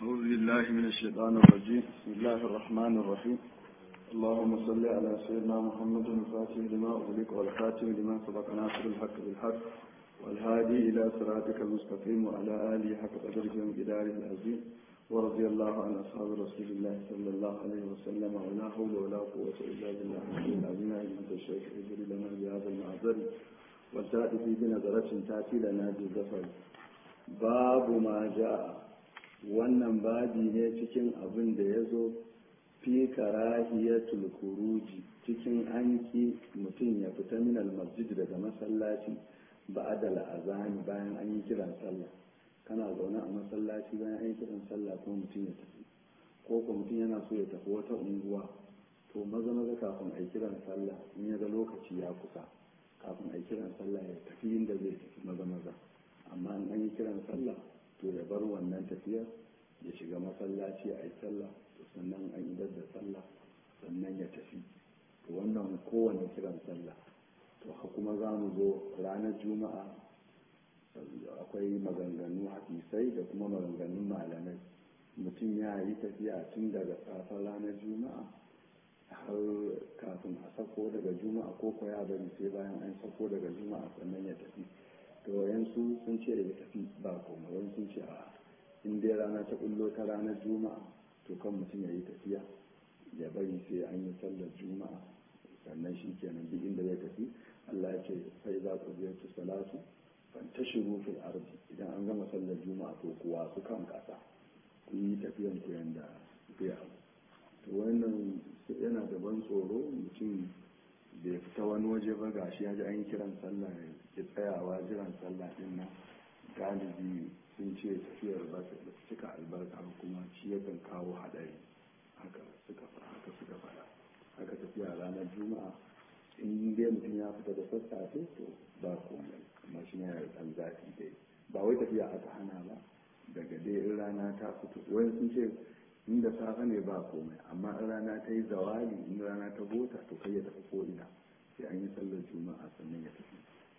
أعوذ بالله من الشيطان الرجيم بسم الله الرحمن الرحيم اللهم صل على سيدنا محمد الفاتح لما أغلق والخاتم لما سبق ناصر الحق بالحق والهادي إلى صراطك المستقيم وعلى آله حق قدره ومقداره العظيم ورضي الله عن أصحاب رسول الله صلى الله عليه وسلم ولا حول ولا قوة إلا بالله العلي العظيم أنت الشيخ اجر لنا بهذا المعذر والتأتي بنظرة تأتي لنا بالظفر باب ما جاء wannan babi ne cikin abin da ya zo fi karahiyatul kuruji cikin anki mutum ya fita min masjid daga masallaci ba da azani bayan an yi kiran sallah kana zaune a masallaci bayan an yi kiran sallah ko mutum ya tafi ko ko mutum yana so ya tafi wata unguwa to maza maza kafin a yi kiran sallah in ya ga lokaci ya kusa kafin a yi kiran sallah ya tafi inda zai tafi maza maza amma in an yi kiran sallah to ya bar wannan tafiyar ya shiga masallaci a yi sallah to sannan an idar da sallah sannan ya tafi to wannan kowane kiran sallah to kuma za mu zo ranar juma'a akwai maganganu hadisai da kuma maganganun malamai mutum ya yi tafiya tun daga safar ranar juma'a har kafin a sako daga juma'a ko ko ya bari sai bayan an sako daga juma'a sannan ya tafi to yansu sun ce da ya tafi ba koma wani sun ce a in dai rana ta kullo ta ranar juma'a to kan mutum ya yi tafiya ya bari sai an yi sallar juma'a sannan shi kenan duk inda zai tafi allah ya ce sai za ku ziyarci salatu ban ta shigo fil ardi idan an gama sallar juma'a to kuwa su kan kasa ku yi tafiyan ku yanda zai abu to wannan yana da ban tsoro mutum bai fita wani waje ba gashi ya ji an yi kiran sallah ya tsayawa jiran sallah din nan galibi sun ce tafiyar ba ta cika albarka kuma shi yakan kawo haɗari haka suka haka suka faɗa haka tafiya ranar juma'a in dai mutum ya fita da sassafe to ba komai amma shi ne da ɗan zafi dai ba wai tafiya aka hana ba daga dai in rana ta fito wani sun ce inda safe ne ba komai amma in rana ta yi zawali in rana ta gota to kai ya tafi ko ina sai an yi sallar juma'a sannan ya tafi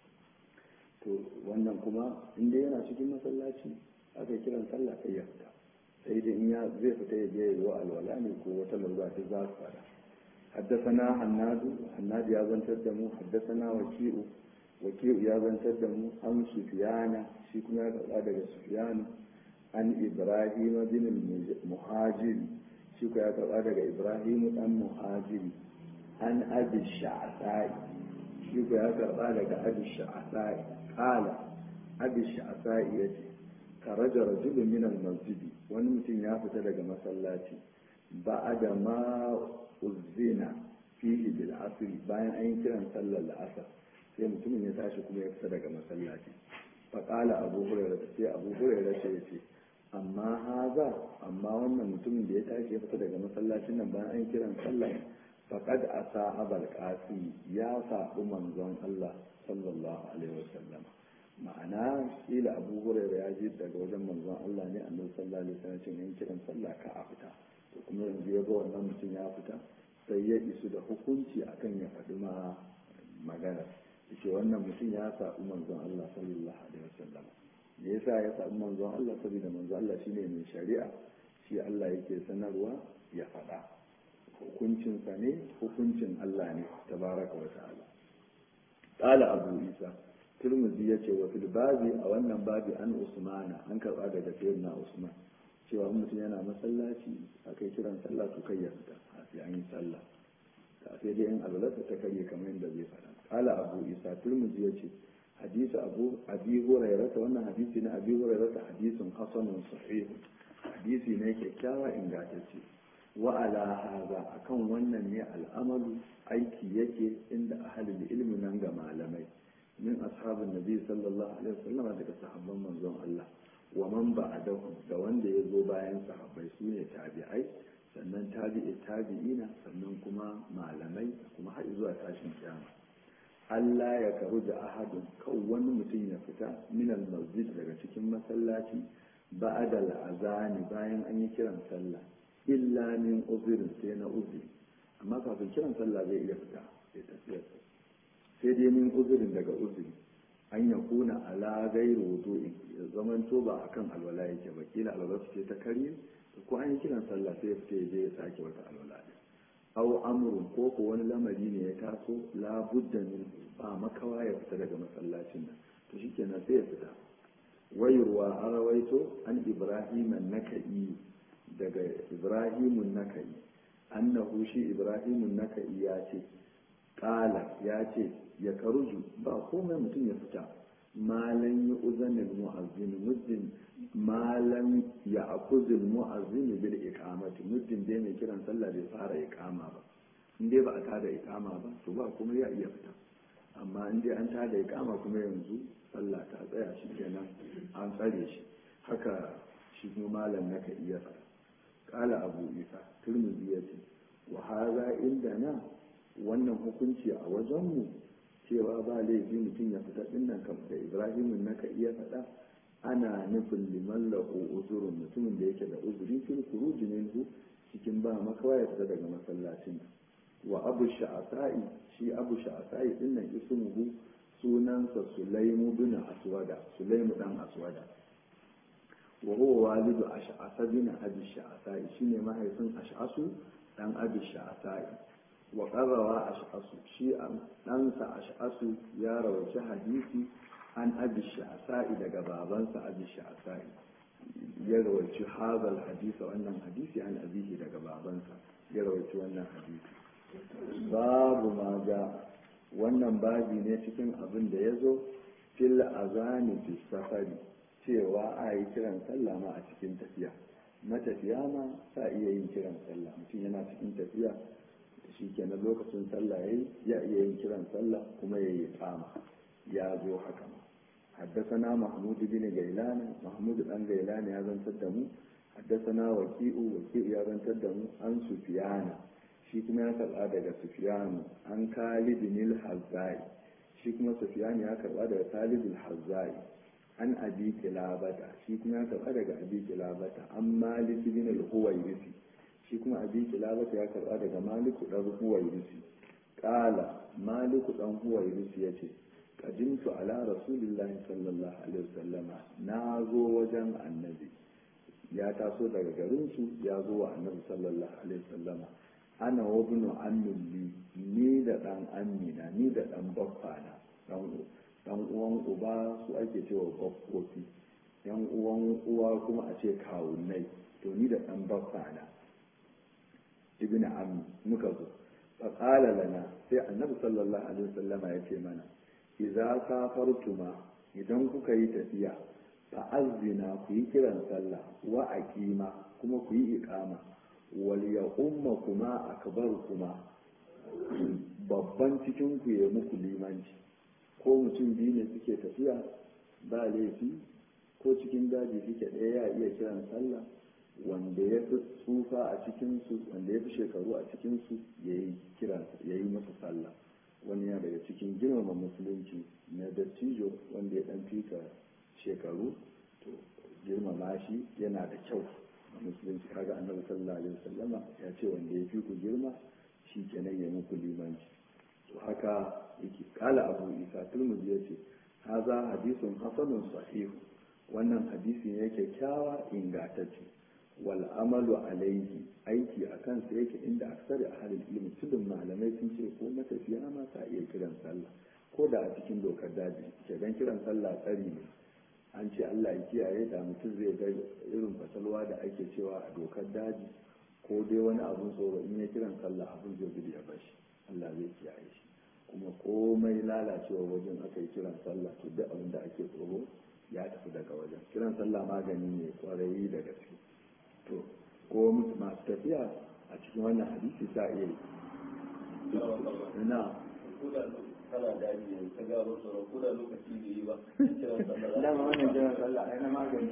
to wannan kuma inda yana cikin masallaci aka kiran sallah kai ya fita sai dai in ya zai fita ya je ya alwala ne ko wata lalura ta za su fara حدثنا حناد حناد يا زنتر دمو حدثنا وكيء وكيء يا زنتر دمو عن سفيان شي كما يقرا daga سفيان عن ابراهيم بن المهاجر شي كما يقرا daga ابراهيم بن مهاجر عن ابي الشعثاء شي كما يقرا daga ابي الشعثاء قال ابي الشعثاء yace خرج رجل من المسجد wani mutum ya fita daga masallaci ba'ada ma uzina fihi bil asri bayan an yi kiran sallar la'asar sai mutumin ya tashi kuma ya fita daga masallaci faƙala abu hurairar sai abu hurairar ce ya ce amma haza amma wannan mutumin da ya tashi ya fita daga masallacin nan bayan an kiran sallar faƙad a sahabal ƙasi ya saɓi manzon Allah sallallahu alaihi wasallam ma'ana kila abu hurairar ya ji daga wajen manzon Allah ne annabi sallallahu alaihi wasallam cin yin kiran sallah ka a fita to kuma yanzu ya ga wannan mutum ya fita sai ya isu da hukunci akan ya faɗi ma magana yace wannan mutum ya saɓi manzon Allah sallallahu alaihi wasallam me yasa ya saɓi manzon Allah saboda manzon Allah shine mai shari'a shi Allah yake sanarwa ya faɗa hukuncinsa ne hukuncin Allah ne tabaraka wa ta'ala qala abu isa turmuzi yace wa fil babi a wannan babi an usmana an karba daga sayyidina usman cewa mutum yana masallaci a kai kiran sallah to kai ya fita a sai an yi sallah ta sai dai in alwalarsa ta karye kamar yadda zai faɗa kala abu isa turmuzi ya ce hadisi abu abi hurairata wannan hadisi na abi hurairata hadisin hasanun sahih hadisi ne kyakkyawa ingantacce wa ala haza akan wannan ne al'amalu aiki yake inda ahalul ilmi nan ga malamai min ashabin nabi sallallahu alaihi wasallam daga sahabban manzon Allah wa man ba'dahum da wanda ya zo bayan sahabbai su ne tabi'ai sannan tabi'i tabi'ina sannan kuma malamai kuma har zuwa tashin kiyama Allah ya karu da ahadun kan wani mutum ya fita min masjid daga cikin masallaci ba'da al'azani bayan an yi kiran sallah illa min uzurin sai na uzuri amma kafin kiran sallah zai iya fita sai tafiyar sai dai min uzurin daga uzuri an ya kuna ala gairu wudu'in ya zamanto ba akan alwala yake ba kila alwala ce ta karye ko an yi kiran sallah sai ya fita ya je ya sake wata alwala din aw amrun ko ko wani lamari ne ya taso la budda min ba makawa ya fita daga masallacin nan to shikenan sai ya fita wayurwa an rawaito an ibrahim an-nakai daga ibrahim an-nakai annahu shi ibrahim an-nakai ya ce qala ya ce ya karuju ba komai mutum ya fita malan yi uzanin mu'azzin muddin malan ya akuzin mu'azzin bil iqamati muddin dai mai kiran sallah bai fara iqama ba in dai ba a tada iqama ba to ba kuma ya iya fita amma in dai an tada iqama kuma yanzu sallah ta tsaya shi kenan an tsare shi haka shi kuma malam naka iya fara kala abu isa turmizi ya ce wa haza inda na wannan hukunci a wajenmu cewa ba laifi mutum ya fita dinnan kam da ibrahimun naka iya faɗa ana nufin liman lahu uzurun mutumin da yake da uzuri fil khuruj minhu cikin ba makawa ya fita daga masallacin wa abu sha'asa'i shi abu sha'asa'i dinnan ismuhu sunansa sulaimu bin aswada sulaimu dan aswada wa huwa walidu ash'asa bin abi sha'asa'i shine mahaifin ash'asu dan abi sha'asa'i wa qarrawa ash'asu shi ɗansa ash'asu ya rawaci hadisi an abi sha'asa'i daga babansa abi sha'asa'i ya rawaci hadal hadisa wannan hadisi an abihi daga babansa ya rawaci wannan hadisi babu ma ga wannan babi ne cikin abin da ya zo fil azani fi safari cewa a yi kiran sallah ma a cikin tafiya matafiya ma sa iya yin kiran sallah mutum yana cikin tafiya shi kenan lokacin sallah yayi ya iya yin kiran sallah kuma ya yi kama ya zo haka ma حدثنا محمود بن غيلان محمود بن غيلان يا زن تدمو حدثنا وكيء وكيء يا زن تدمو عن سفيان shi kuma ya karba daga sufyan an khalid bin al-hazzai shi kuma sufyan ya karba daga khalid al-hazzai an abi kilabata shi kuma ya karba daga abi kilabata an malik bin al-huwayrisi shi kuma abi kilabata ya karba daga malik dan huwayrisi qala malik dan huwayrisi yace qadimtu ala rasulillahi sallallahu alaihi wasallama na zo wajen annabi ya taso daga garinsu ya zo wa annabi sallallahu alaihi wasallama ana wabnu ammin li ni da dan amina ni da dan baffana dan dan uwan uba su ake cewa baffofi yan uwan uwa kuma a ce kawunnai to ni da dan baffana ibn ammi muka zo fa qala lana sai annabi sallallahu alaihi wasallama ya ce mana idza safartuma idan kuka yi tafiya fa azzina ku yi kiran sallah wa aqima kuma ku yi iqama wal ya umma kuma akbar kuma babban cikin ku ya muku limanci ko mutum biyu ne suke tafiya ba laifi ko cikin daji suke ɗaya ya iya kiran sallah wanda ya fi tsufa a cikinsu wanda ya fi shekaru a cikinsu ya yi kiran ya yi masa sallah wani ya daga cikin girmama musulunci na dattijo wanda ya ɗan fika shekaru to girmama shi yana da kyau musulunci kaga annabi sallallahu alaihi wasallama ya ce wanda ya fi ku girma shi kenan ya muku limanci to haka yake kala abu isa turmuzi ya ce haza hadisun hasanun sahihu wannan hadisi ne kyakkyawa ingantacce wal amalu alaihi aiki a kansa yake inda aksari a halin ilimi tudun malamai sun ce ko matafiya ma ta iya kiran sallah ko da a cikin dokar daji ke dan kiran sallah tsari ne an ce Allah ya kiyaye da mutum zai ga irin fasalwa da ake cewa a dokar daji ko dai wani abun tsoro in ya kiran sallah abun zai gudu ya bashi Allah zai kiyaye shi kuma komai lalacewa wajen aka yi kiran sallah to duk abin da ake tsoro ya tafi daga wajen kiran sallah magani ne kwarai da gaske to ko masu tafiya a cikin wannan hadisi sa iya yi na kana daji ne ka ga wasu sauran ko da lokaci da yi ba kiran sallah dama wannan kiran sallah ai na magani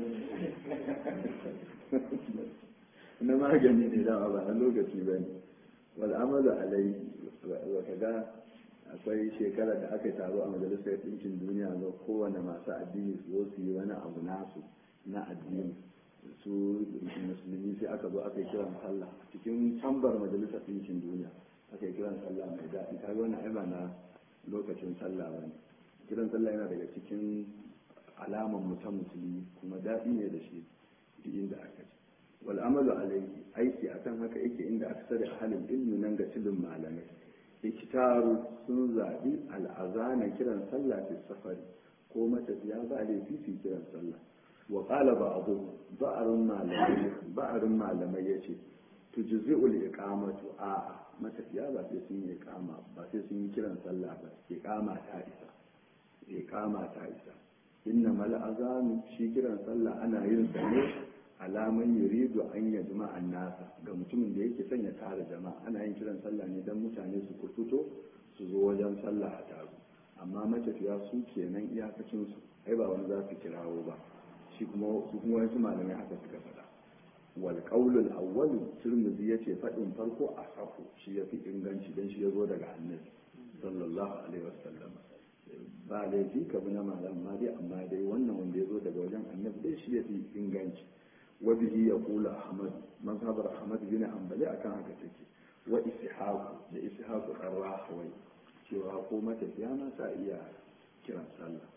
ne na magani ne dama ba na lokaci ba ne wal amalu alai wa kaga akwai shekara da aka taro a majalisar ɗinkin duniya ga kowane masu addini su zo su yi wani abu nasu na addini su musulmi sai aka zo aka yi kiran sallah cikin tambar majalisar ɗinkin duniya aka yi kiran sallah mai daɗi kaga wannan ai ba na lokacin sallah ba ne kiran sallah yana daga cikin alaman mutum musulmi kuma daɗi ne da shi duk inda aka ci wal amalu alaihi aiki akan haka yake inda aka sani halin ilmi nan ga tilin malamai ikitaru sun zaɓi al'azana kiran sallah fi safari ko matafiya ba laifi su kiran sallah wa qala ba'du ba'arun malamai ba'arun malamai yace tujzi'ul iqamatu a matafiya ba sai sun yi iqama ba sai sun yi kiran sallah ba iqama ta isa iqama ta isa inna mal azanu shi kiran sallah ana yin sa ne alaman yuridu an ya jama'an nasa ga mutumin da yake son ya tara jama'a ana yin kiran sallah ne don mutane su fito su zo wajen sallah a taru amma matafiya su kenan iyakacin su ai ba wani za su kirawo ba shi kuma su kuma wasu malamai haka suka faɗa wal qaulul awwalu tirmidhi yace faɗin farko a safu shi yafi inganci dan shi yazo daga annabi sallallahu alaihi wasallam ba laifi ka bi na malam ma dai amma dai wannan wanda yazo daga wajen annabi dai shi yafi inganci وبه يقول أحمد مذهب أحمد بن حنبل أكان هكذا وإسحاق لإسحاق الراحوي cewa ko matafiya ma sa iya kiran sallah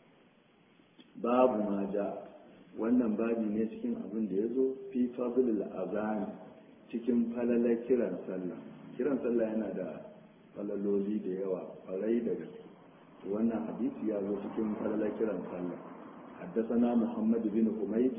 babu ma ja wannan babi ne cikin abin da ya zo fi fadlul azani cikin falalar kiran sallah kiran sallah yana da falaloli da yawa kwarai da gaske wannan hadisi ya zo cikin falalar kiran sallah حدثنا محمد بن حميد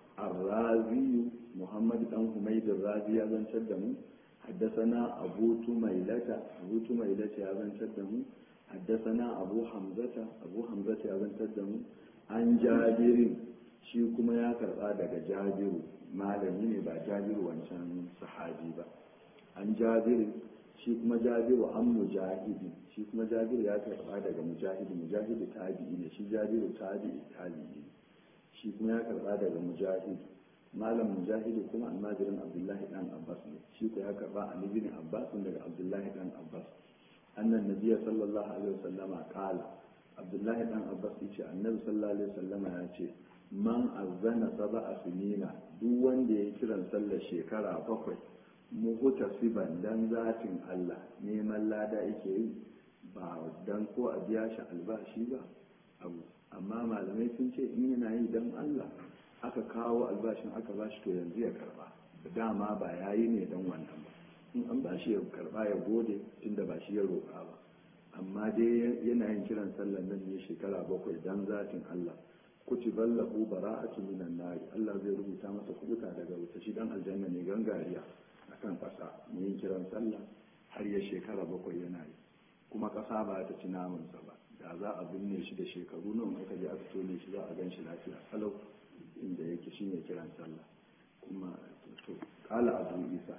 الرازي محمد بن حميد الرازي يا بن شدمو حدثنا أبو تميلة أبو تميلة يا بن شدمو حدثنا أبو حمزة أبو حمزة يا بن شدمو عن جابر shi kuma ya karba daga jabiru malami ne ba jabiru wancan sahabi ba an jabiru shi kuma jabiru an mujahidi shi kuma jabiru ya karba daga mujahidi mujahidi tabi'i ne shi jabiru tabi'i tabi'i ne shi kuma ya karba daga mujahid malam mujahidi kuma almajirin abdullahi dan abbas ne shi ko ya karba an ibn abbas daga abdullahi dan abbas annan nabiyyi sallallahu alaihi wasallama qala abdullahi dan abbas yace annabi sallallahu alaihi wasallama ya ce man azzana sab'a sinina duk wanda ya kiran sallar shekara bakwai muhuta siban dan zatin Allah neman lada yake yi ba dan ko a biya shi albashi ba abu amma malamai sun ce in yana yi don Allah aka kawo albashin aka bashi to yanzu ya karba dama ba ya yi ne don wannan ba in an bashi ya karba ya gode tunda ba shi ya roƙa ba amma dai yana yin kiran sallar nan ne shekara bakwai don zatin Allah kutiban lahu bara'atu minan nari Allah zai rubuta masa kubuta daga wuta shi dan aljanna ne gangariya akan ƙasa mu yin kiran sallah har ya shekara bakwai yana yi kuma ƙasa ba ta ci namansa ba da za a binne shi da shekaru nan aka je aka tone shi za a gan shi lafiya kalau inda yake shi ne kiran sallah kuma to kala abu isa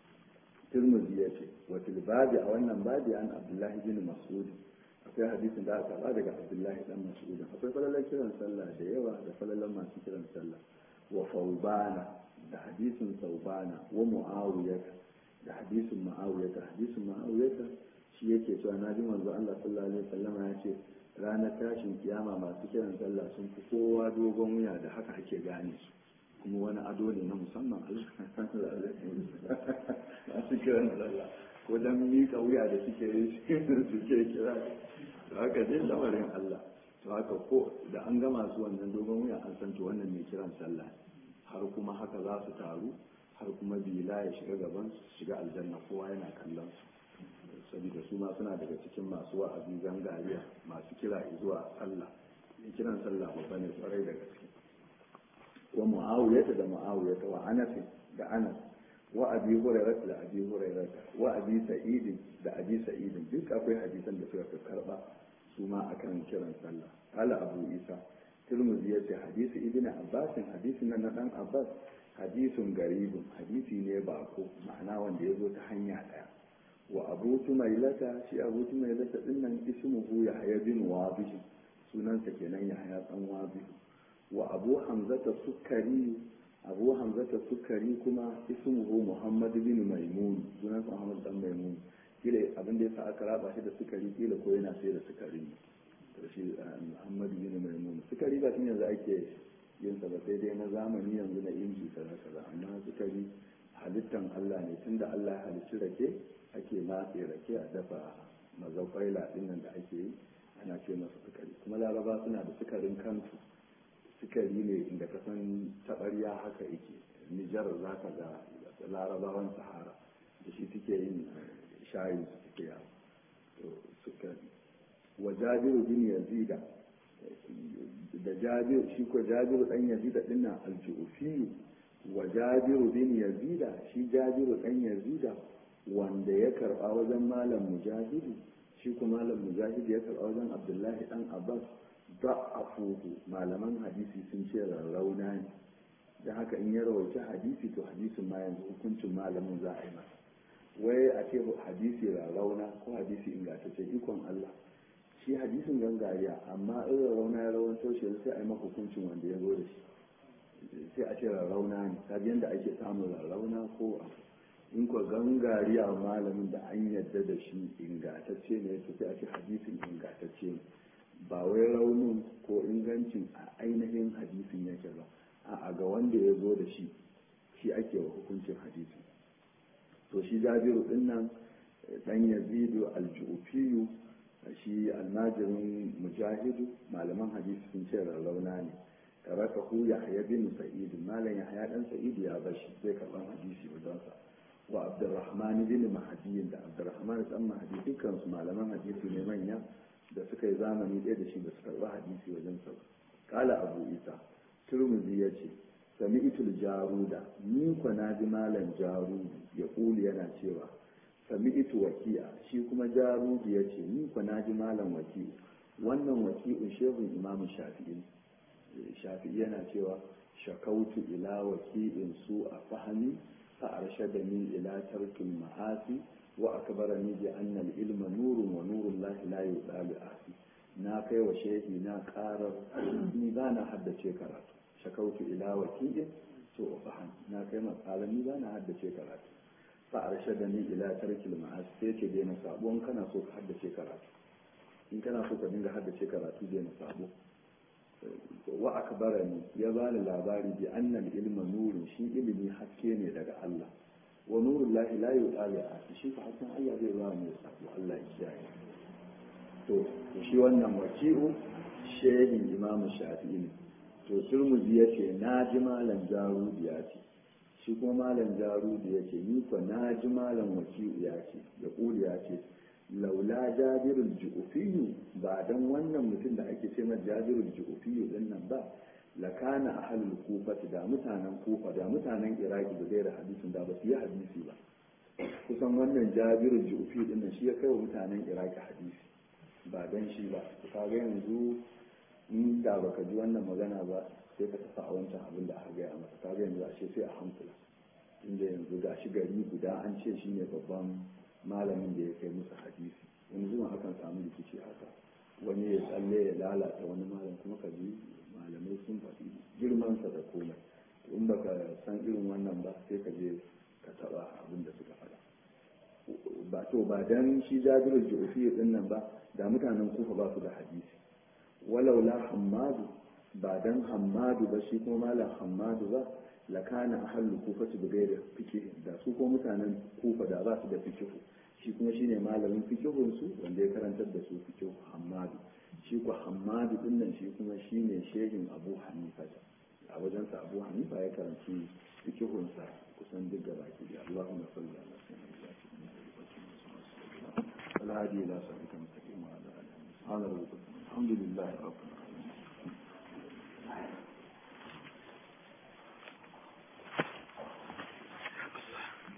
tirmidhi ya ce wa babi a wannan babi an abdullahi bin mas'ud akwai hadisin da aka ba daga abdullahi dan mas'ud akwai falalan kiran sallah da yawa da falalan masu kiran sallah wa faubana da hadisin saubana wa muawiyah da hadisin muawiyah hadisin muawiyah shi yake cewa na ji manzo Allah sallallahu alaihi wasallama ya ce ranar tashin kiyama masu kiran sallah sun fi kowa dogon wuya da haka ake gane su kuma wani ado ne na musamman masu kiran sallah ko dan miƙa wuya da suke yi suke kira to haka dai lamarin Allah to haka ko da an gama su wannan dogon wuya an san to wannan mai kiran sallah har kuma haka za su taru har kuma bila ya shiga gaban su shiga aljanna kowa yana kallon su saboda su ma suna daga cikin masu wa'azi gangariya masu kira zuwa sallah ya kiran sallah babba ne kwarai da gaske wa mu'awiyata da mu'awiyata wa anas da anas wa abi hurairah da abi hurairah wa abi sa'id da abi sa'id duk akwai hadisan da suka karba su ma akan kiran sallah qala abu isa tirmidhi yace hadisi ibnu abbas hadisin nan na dan abbas hadisun garibun hadisi ne bako ma'ana wanda ya zo ta hanya daya wa abu tumailata shi abu tumailata din nan ismuhu yahya bin wabih sunansa kenan yahya dan wabih wa abu hamzata sukari abu hamzata sukari kuma ismuhu muhammad bin maimun sunansa muhammad dan maimun kila abin da yasa aka raba shi da sukari kila ko yana sai da sukari to shi muhammad bin maimun sukari ba tun yanzu ake yin sa ba sai dai na zamani yanzu na inji kaza kaza amma sukari halittan Allah ne tunda Allah ya halicci rake ake matse rake a dafa mazakwaila din nan da ake yi a ana ce masa sukari kuma laraba suna da sukarin kansu sukari ne inda ka san taɓarya haka yake nijar za ka ga larabawan sahara da shi suke yin shayi su suke yawo to sukari wa jabiru bin yazida da jabiru shi ko jabiru dan yazida dinnan aljufi wa jabiru bin yazida shi jabiru dan yazida wanda ya karba wajen malam mujahidi shi kuma malam mujahidi ya karba wajen abdullahi dan abbas da'afuhu malaman hadisi sun ce rarrauna ne da haka in ya rawaita hadisi to hadisin ma yanzu hukuncin malamin za a yi masa wai a ce hadisi rarrauna ko hadisi ingantacce ikon Allah shi hadisin gangariya amma in rarrauna ya rawanto shi sai a yi maka hukuncin wanda ya zo da shi sai a ce rarrauna ne kaji yadda ake samun rarrauna ko a in ko gangariya malamin da an yadda da shi ingantacce ne to sai a ce hadisin ingantacce ne ba wai raunin ko ingancin a ainihin hadisin yake ba a ga wanda ya zo da shi shi ake wa hukuncin hadisi to shi jabiru din nan dan yazidu aljufiyu shi almajirin mujahidu malaman hadisi sun ce rarrauna ne karaka hu yahya bin sa'id malam yahya dan sa'id ya bashi zai karban hadisi wajen sa wa abdurrahman bin mahdi da abdurrahman dan mahdi dukkan su malaman hadisi ne manya da suka yi zamani ɗaya da shi da suka karba hadisi wajen sa kala abu isa turmuzi ya ce sami itul jaruda ni kwa na ji malam jarudu ya kuli yana cewa sami itu waki'a shi kuma jarudu ya ce ni kwa na ji malam waki'u wannan waki'un shehun imamu shafi'i shafi'i yana cewa shakautu ila waki'in su a fahimi fa arshadani ila tarkil ma'asi wa akbarani bi anna al-ilma nurun wa nurun lahi la yudalu asi na kai wa shehi na karar ni ba na haddace karatu shakautu ila wakilin so fahan na kai matsalar ni ba na haddace karatu fa arshadani ila tarkil ma'as sai ce dai na sabo in kana so ka haddace karatu in kana so ka dinga haddace karatu dai na sabo wa akbarani ya bani labari bi annal ilma nurun shi ilimi haske ne daga Allah wa nurul lahi la yu'ali a shi fa hakan Allah zai ba mu sabo Allah ya kiyaye to shi wannan waki'u shehin imamu shafi'i ne to turmuzi ya ce na ji malam jarudi ya ce shi kuma malam jarudi ya ce ni kwa na ji malam waki'u ya ce da kuli ya ce laula jabirul ju'ufiyu ba dan wannan mutum da ake ce mai jabirul ju'ufiyu din nan ba lakana ahlul kufa da mutanen kufa da mutanen iraki da gaira hadisin da ba su yi hadisi ba kusan wannan jabirul ju'ufiyu din nan shi ya kai wa mutanen iraki hadisi ba don shi ba ka ga yanzu in da baka ji wannan magana ba sai ka tafi a wancan abin da aka gaya maka ka ga yanzu ashe sai a hankula inda yanzu ga shi gari guda an ce shi ne babban malamin da ya kai musu hadisi wani zuwan akan samu rikici haka wani ya tsalle ya lalata wani malam kuma ka ji malamai sun faɗi girmansa da komai in baka san irin wannan ba sai ka je ka taɓa abin da suka faɗa ba to ba dan shi jabirul ju'fi din nan ba da mutanen kufa ba su da hadisi walau la hammadu ba dan hammadu ba shi kuma malam hammadu ba la kana ahlul kufa su bigayar fiqh da su ko mutanen kufa da ba su da fiqh shi kuma shine malamin fiqhun su wanda ya karantar da su fiqh hammadu shi ko hammadu din nan shi kuma shine shehin abu hanifa a wajensa abu hanifa ya karanci fiqhun sa kusan duk gaba ki Allahumma salli ala sayyidina الهادي إلى صراط المستقيم وعلى آله سبحان ربك الحمد لله رب